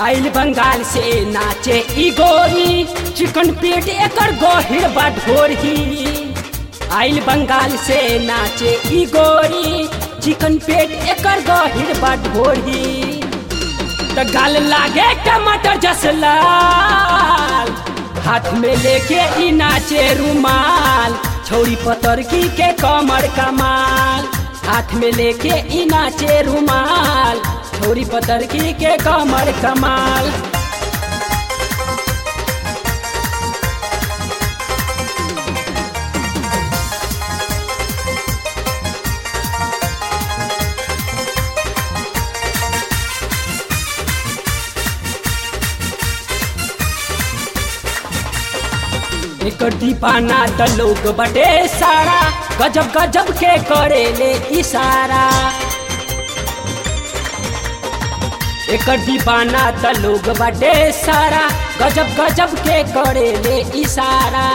आइल बंगाल से नाचे ई गोरी चिकन पेट एकर गहिर बा ढोरही आइल बंगाल से नाचे ई गोरी चिकन पेट एकर गहिर बा ढोरही त गाल लागे टमाटर जस लाल हाथ में लेके ई नाचे रुमाल छौरी पतरकी के कमर कमाल हाथ में लेके ई नाचे रुमाल छौरी पतरकी के कमर कमाल एकर दीपाना त लोग बटे सारा गजब गजब के करेले इशारा एकर दीवाना त लोग बटे सारा गजब गजब के करेले इशारा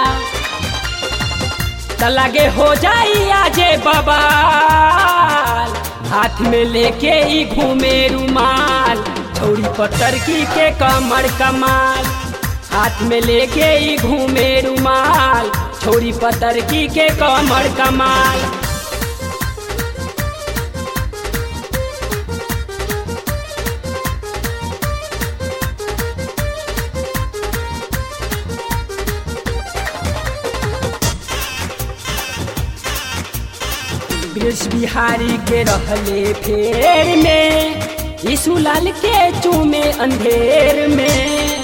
त लगे हो जाई आजे बबाल हाथ में लेके ही घूमे रुमाल छौरी पत्थरकी के कमर कमाल हाथ में लेके ही घूमे रुमाल छोरी पतरकी के कमर कमाल ब्रिज बिहारी के रहले फेर में यीशु लाल के चूमे अंधेर में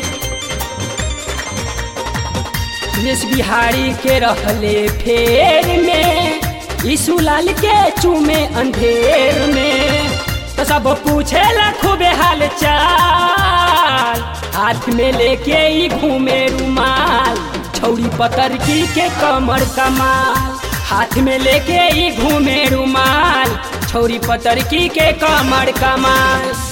ब्रिज बिहारी के रहले फेर में यीशु लाल के चूमे अंधेर में तो सब पूछे खूबे हाल चाल हाथ में लेके ही घूमे रुमाल छौरी पतरकी के कमर कमाल हाथ में लेके ही घूमे रुमाल छौरी पतरकी के कमर कमाल